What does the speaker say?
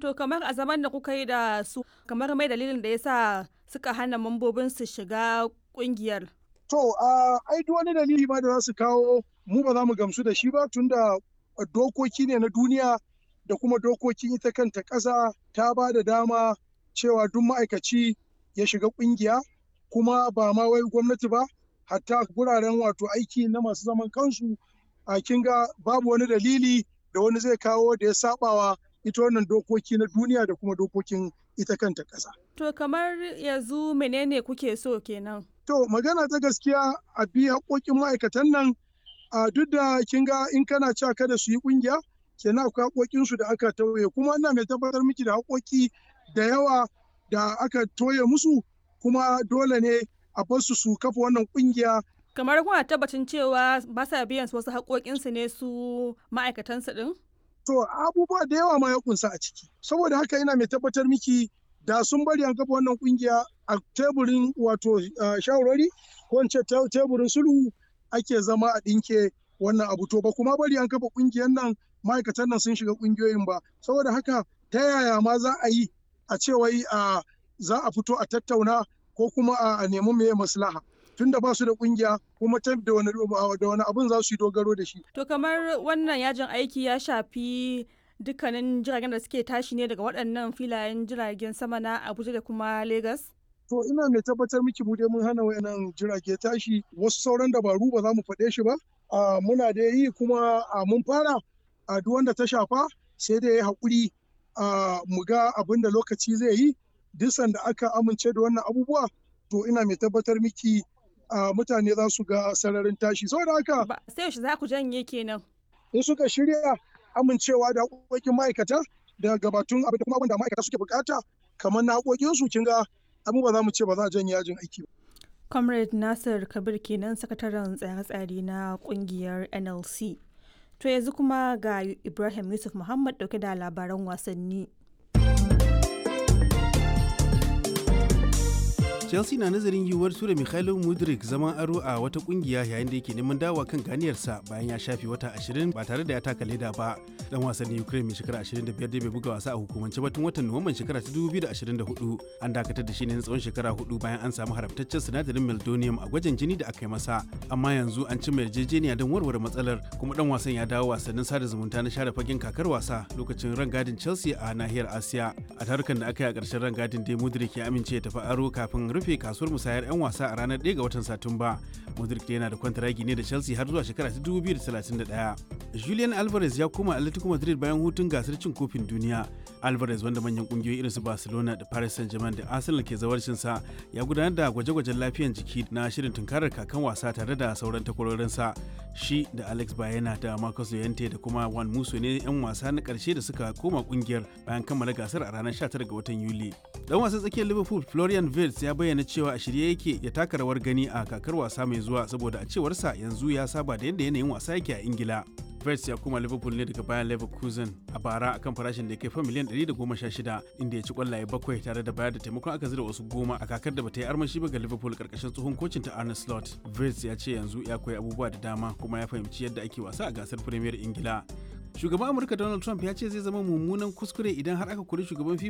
To kamar a zaman da kuka yi da su kamar mai dalilin da yasa suka hana mambobin su shiga kungiyar. To a ai duk wani dalili ma da za su kawo mu ba za mu gamsu da shi ba tunda dokoki ne na duniya da kuma dokokin ita kanta ƙasa ta ba da dama cewa duk ma'aikaci ya shiga ƙungiya kuma ba ma wai gwamnati ba hatta guraren wato aiki na masu zaman kansu a kinga babu wani dalili da wani zai kawo da ya sabawa ita wannan dokoki na duniya da kuma dokokin ita kanta ƙasa. To kamar yanzu menene kuke so kenan? To magana ta gaskiya a bi haƙoƙin ma'aikatan nan a duk da kin ga in kana cewa kada su yi ƙungiya kenan akwai haƙoƙinsu da aka tauye kuma ina mai tabbatar miki da haƙoƙi da yawa da aka toye musu kuma dole ne a bar su su kafa wannan ƙungiya Kamar kuna tabbacin cewa ba sa biyan wasu haƙoƙinsu ne su ma'aikatansu ɗin? To abubuwa da yawa ma ya kunsa a ciki. Saboda haka ina mai tabbatar miki da sun bari an kafa wannan kungiya a teburin wato shawarwari ko in ce teburin sulhu ake zama a ɗinke wannan abu to ba kuma bari an kafa kungiyar nan ma'aikatan nan sun shiga kungiyoyin ba saboda haka ta yaya ma za a yi a ce wai za a fito a tattauna ko kuma a nemi meye maslaha tunda ba su da kungiya kuma ta da wani da wani abun za su yi dogaro da shi To kamar wannan yajin aiki ya shafi dukkanin jiragen da suke tashi ne daga waɗannan filayen jiragen sama na Abuja da kuma Lagos? To ina mai tabbatar miki mu dai mun hana wayannan jirage tashi wasu sauran dabaru ba za mu faɗe shi ba. muna da yi kuma mun fara a duk wanda ta shafa sai da ya haƙuri mu ga abin da lokaci zai yi duk sanda aka amince da wannan abubuwa to ina mai tabbatar miki mutane za su ga sararin tashi saboda haka sai yaushe za ku janye kenan in suka shirya amincewa da haƙoƙin ma'aikata da gabatun abin da kuma abin da ma'aikata suke bukata kamar na haƙoƙinsu kin ga abin ba za mu ce ba za a janye yajin aiki ba. comrade nasir kabir kenan sakataren tsare-tsare na kungiyar nlc to yanzu kuma ga ibrahim yusuf muhammad dauke da labaran wasanni chelsea na nazarin yiwuwar tura mikhailo mudrik zaman aro a wata kungiya yayin da yake neman dawa kan ganiyarsa bayan ya shafe wata 20 ba tare da ya taka leda ba dan wasannin ukraine mai shekara 25 da bai buga wasa a hukumance ba tun watan nuwamban shekara ta 2024 an dakatar da shi ne na tsawon shekara hudu bayan an samu haramtaccen sinadarin meldonium a gwajin jini da aka yi masa amma yanzu an cimma yarjejeniya don warware matsalar kuma dan wasan ya dawo wasannin sada zumunta na share fagen kakar wasa lokacin rangadin chelsea a nahiyar asiya a tarukan da aka yi a ƙarshen rangadin dai mudrik ya amince ya tafi aro kafin rufe kasuwar musayar 'yan wasa a ranar 1 ga watan Satumba. Modric yana da kwantaragi ne da Chelsea har zuwa shekara ta 2031. Julian Alvarez ya koma Atletico Madrid bayan hutun gasar cin kofin duniya. Alvarez wanda manyan kungiyoyi irin su Barcelona da Paris Saint-Germain da Arsenal ke zawarcin sa ya gudanar da gwaje-gwajen lafiyan jiki na shirin tunkarar kakan wasa tare da sauran takwarorinsa. Shi da Alex Bayena da Marcus Llorente da kuma Juan Musso ne 'yan wasa na karshe da suka koma kungiyar bayan kammala gasar a ranar 19 ga watan Yuli. Dan wasan tsakiyar Liverpool Florian Wirtz ya bayyana cewa a shirye yake ya taka rawar gani a kakar wasa mai zuwa saboda a cewarsa yanzu ya saba da yadda yanayin wasa yake a Ingila. Wirtz ya koma Liverpool ne daga bayan Leverkusen a bara akan farashin da ya kai fa miliyan 116 inda ya ci kwallaye bakwai tare da bayar da taimakon aka zira wasu goma a kakar da bata yi armashi ba ga Liverpool karkashin tsohon kocin ta Arne Slot. Wirtz ya ce yanzu ya koyi abubuwa da dama kuma ya fahimci yadda ake wasa a gasar Premier Ingila. Shugaban Amurka Donald Trump ya ce zai zama mummunan kuskure idan har aka kori shugaban FIFA